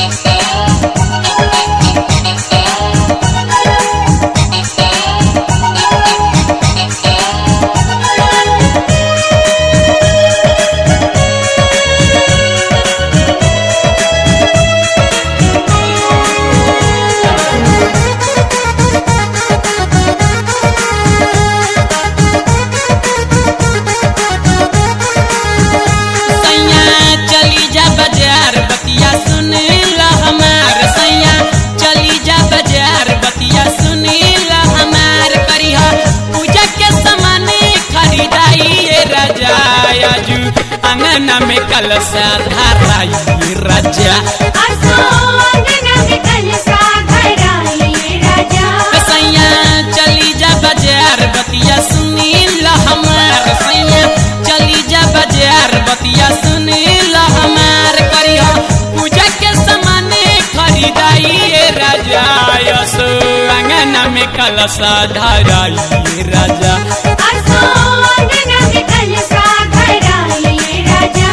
सैया चली जा बाजार बतिया सुन ला हमार सैया चली जा बाजार बतिया सुन ला हमार करिहा पूजा के सामान खरीदाई ये राजा आजू अंगना में कलसा धराई राजा असो अंगना में कलसा धराई राजा सैया चली जा बाजार बतिया सुन ला हमार सैया चली जा बाजार बतिया सुन ला हमार करिहा पूजा के सामान खरीदाई ये राजा यसो अंगना में कलसा धराई ये राजा असो अंगना में कलसा धराई राजा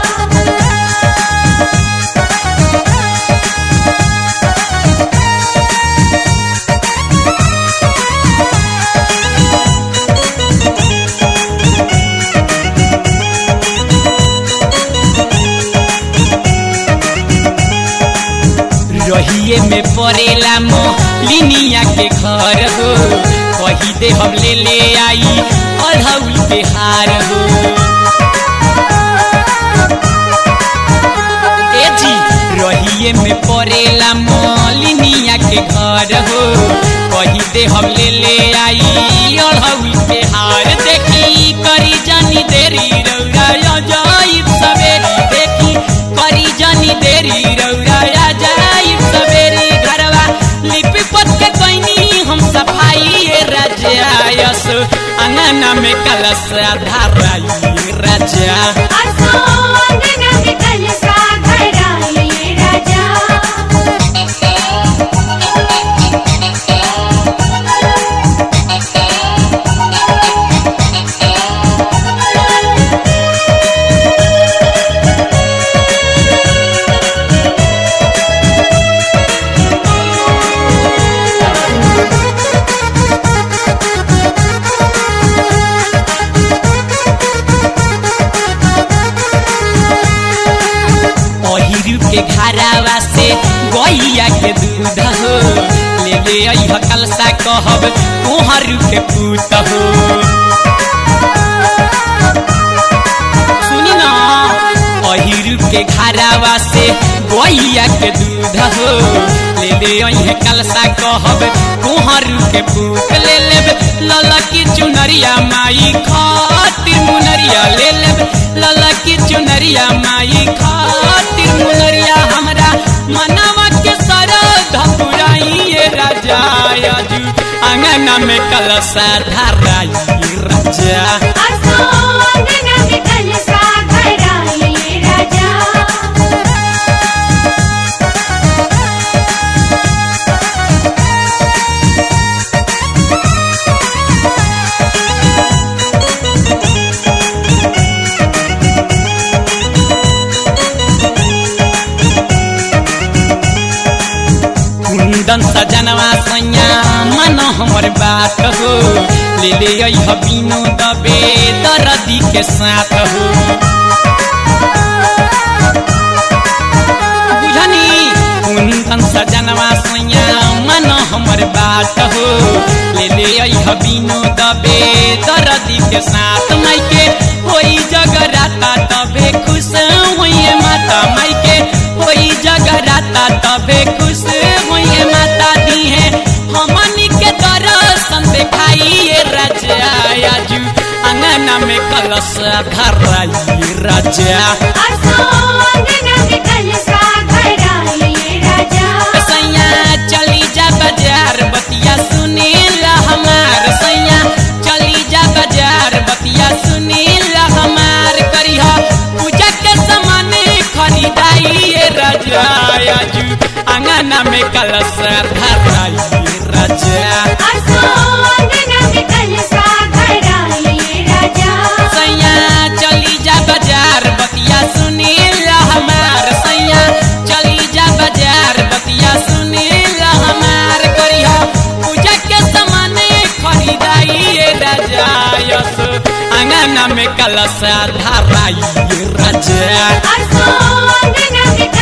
रहिए में पड़ेला मोलिनिया के घर हो कही दे हम ले ले आई अढ़ौल के हार हो ए जी रहिए में पड़ेला मोलिनिया के घर हो कही दे हम ले ले आई अढ़ौल के हार देखी करी जानी देरी रौरा जाइब सवेरी देखी करी जानी देरी रौरा जाइब सवेरी घरवा लिपि पत के कोइनी हम सफाई ये राजा यस अंगना में कलश धराई राजा असो अंगना में कलसा धराई राजा अहिरू के घरावा से गैया के दूध हो ले ले अइह कलसा कहब तोहरू के पूत हो सुनी ना अहिरू के घरावा से गैया के दूध हो ले ले अइह कलसा कहब तोहरू के पूत ले लेब लला की चुनरिया माई खातिर मुनरिया ले लेब लला की चुनरिया माई खातिर मुनरिया हमरा मनवा के सरध पुराई ये राजा आजू अंगना में कलसा धराई राजा असो अंगना में कलसा धराई राजा कुंदन सजनवा सैया मन हमर बात हो ले ले अइह बिनु दबे दरदी के साथ हो बुझनी कुंदन सजनवा सैया मन हमर बात हो ले ले अइह बिनु दबे दरदी के साथ माइके होई जगराता तबे खुश होइए माता माइके होई जगराता तबे खुश होइए माता दी है हमनी के दर्शन देखाइए राजा आजू अंगना में कलश धराई राजा असो अंगना में कलसा धराई राजा सैया चली जा बाजार बतिया सुनीला हमार सैया चली जा बाजार बतिया सुनीला हमार करिहा पूजा के सामान खरीदाई ये राजा आजू अंगना में कलश धराई राजा असो अंगना में कलसा धराई राजा सैया चली जा बाजार बतिया सुनीला हमार सैया चली जा बाजार अंगना में कलशा धराइए राजा असो अंगना में